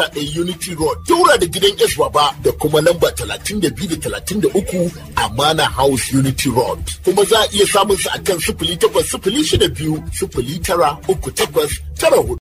ɗaya Unity Road, Daura da gidan S Baba da kuma lamba talatin da biyu da talatin da uku Amana House Unity Road. Kuma za a iya samun su akan sifili takwas sifili shida biyu sifili tara uku takwas tara hudu.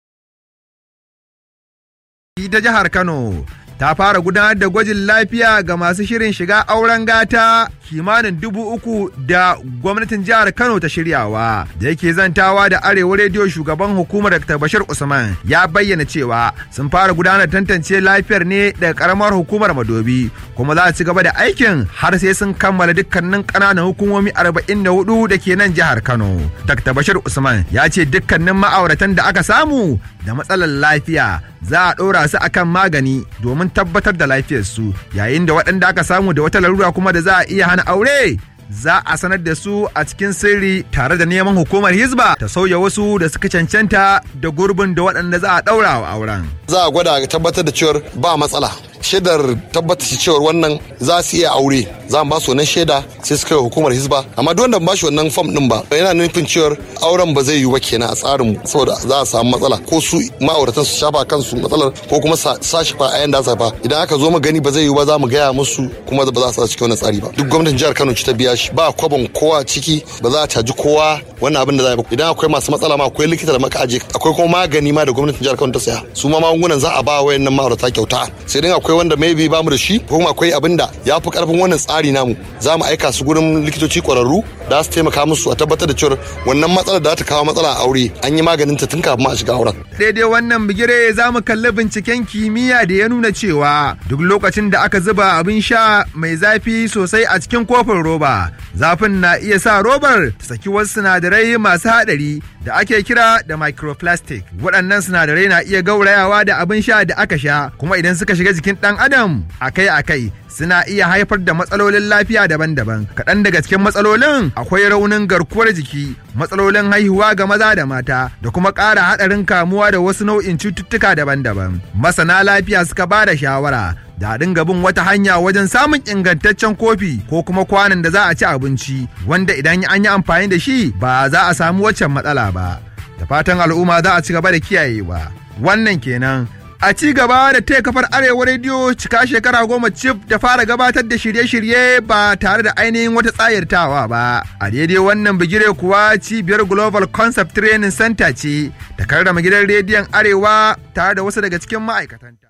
ta jihar Kano ta fara gudanar da gwajin lafiya ga masu shirin shiga auren gata kimanin dubu uku da gwamnatin jihar Kano ta shiryawa da yake zantawa da arewa rediyo shugaban hukumar Dr. Bashir Usman ya bayyana cewa sun fara gudanar tantance lafiyar ne daga karamar hukumar Madobi kuma za su ci gaba da aikin har sai sun kammala dukkanin ƙananan hukumomi 44 da ke nan jihar Kano. Dr. Bashir Usman ya ce dukkanin ma'auratan da aka samu da matsalar lafiya za a ɗora su akan magani domin tabbatar da lafiyarsu yayin da waɗanda aka samu da wata larura kuma da za a iya hana aure za a sanar da su a cikin sirri tare da neman hukumar hizba ta sauya wasu da suka cancanta da gurbin da waɗanda za a ɗaura wa auren. za a gwada tabbatar da cewar ba matsala shaidar tabbatar cewar wannan za su iya aure za mu ba su wannan shaida sai su kai hukumar hisba amma duk wanda ba shi wannan fam din ba yana nufin cewar auren ba zai yiwu ba kenan a tsarin mu saboda za a samu matsala ko su ma'auratan su shafa kansu matsalar ko kuma sa shafa a yanda sa fa idan aka zo mu gani ba zai yiwu ba za mu gaya musu kuma ba za a sa cikin wannan tsari ba duk gwamnatin jihar Kano ci ta biya shi ba kwabon kowa ciki ba za a caji kowa wannan abin da za a yi idan akwai masu matsala ma akwai likita da maka aje akwai kuma magani ma da gwamnatin jihar Kano ta saya su ma magungunan za a ba wayannan ma'aurata kyauta sai dai akwai wanda maybe ba mu da shi ko kuma akwai abin da ya fi karfin wannan tsari namu za mu aika su gurin likitoci kwararru da su taimaka musu a tabbatar da cewa wannan matsalar da ta kawo matsala a aure an yi maganin ta tun kafin a shiga auren. Daidai wannan bigire za mu kalli binciken kimiyya da ya nuna cewa duk lokacin da aka zuba abin sha mai zafi sosai a cikin kofin roba zafin na iya sa robar ta saki wasu sinadarai masu haɗari da ake kira da microplastic waɗannan sinadarai na iya gaurayawa da abin sha da aka sha kuma idan suka shiga jikin ɗan adam akai-akai suna iya haifar da matsalolin lafiya daban-daban kaɗan daga cikin matsalolin akwai raunin garkuwar jiki matsalolin haihuwa ga maza da mata da kuma ƙara haɗarin kamuwa da wasu nau'in cututtuka daban-daban masana lafiya suka ba da shawara da dinga bin wata hanya wajen samun ingantaccen kofi ko kuma kwanan da za a ci abinci wanda idan an yi amfani da shi ba za a samu waccan matsala ba da fatan al'umma za a ci gaba da kiyayewa wannan kenan a ci gaba da taya kafar arewa rediyo cika shekara goma cif da fara gabatar da shirye-shirye ba tare da ainihin wata tsayartawa ba a daidai wannan bigire kuwa cibiyar global concept training center ce ta karrama gidan rediyon arewa tare da wasu daga cikin ma'aikatanta